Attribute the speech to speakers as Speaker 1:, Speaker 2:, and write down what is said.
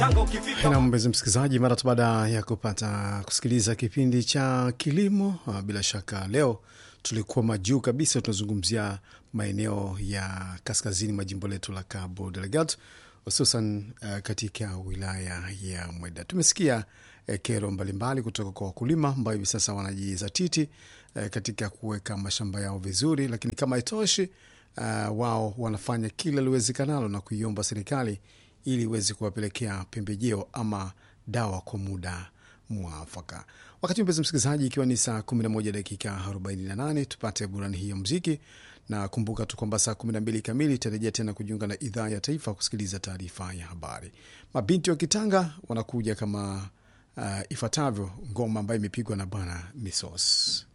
Speaker 1: na mpenzi msikilizaji, mara tu baada ya kupata kusikiliza kipindi cha kilimo, bila shaka leo tulikuwa majuu kabisa, tunazungumzia maeneo ya kaskazini mwa jimbo letu la Cabo Delgado, hususan uh, katika wilaya ya Mweda. Tumesikia uh, kero mbalimbali kutoka kwa wakulima ambao hivi sasa wanajizatiti uh, katika kuweka mashamba yao vizuri, lakini kama itoshi uh, wao wanafanya kila liwezekanalo na kuiomba serikali ili iweze kuwapelekea pembejeo ama dawa kwa muda mwafaka. Wakati mpenzi msikilizaji, ikiwa ni saa 11 dakika 48, tupate burani hii ya muziki, na kumbuka tu kwamba saa 12 kamili itarejea tena kujiunga na idhaa ya taifa kusikiliza taarifa ya habari. Mabinti wa Kitanga wanakuja kama uh, ifuatavyo, ngoma ambayo imepigwa na Bwana Misos.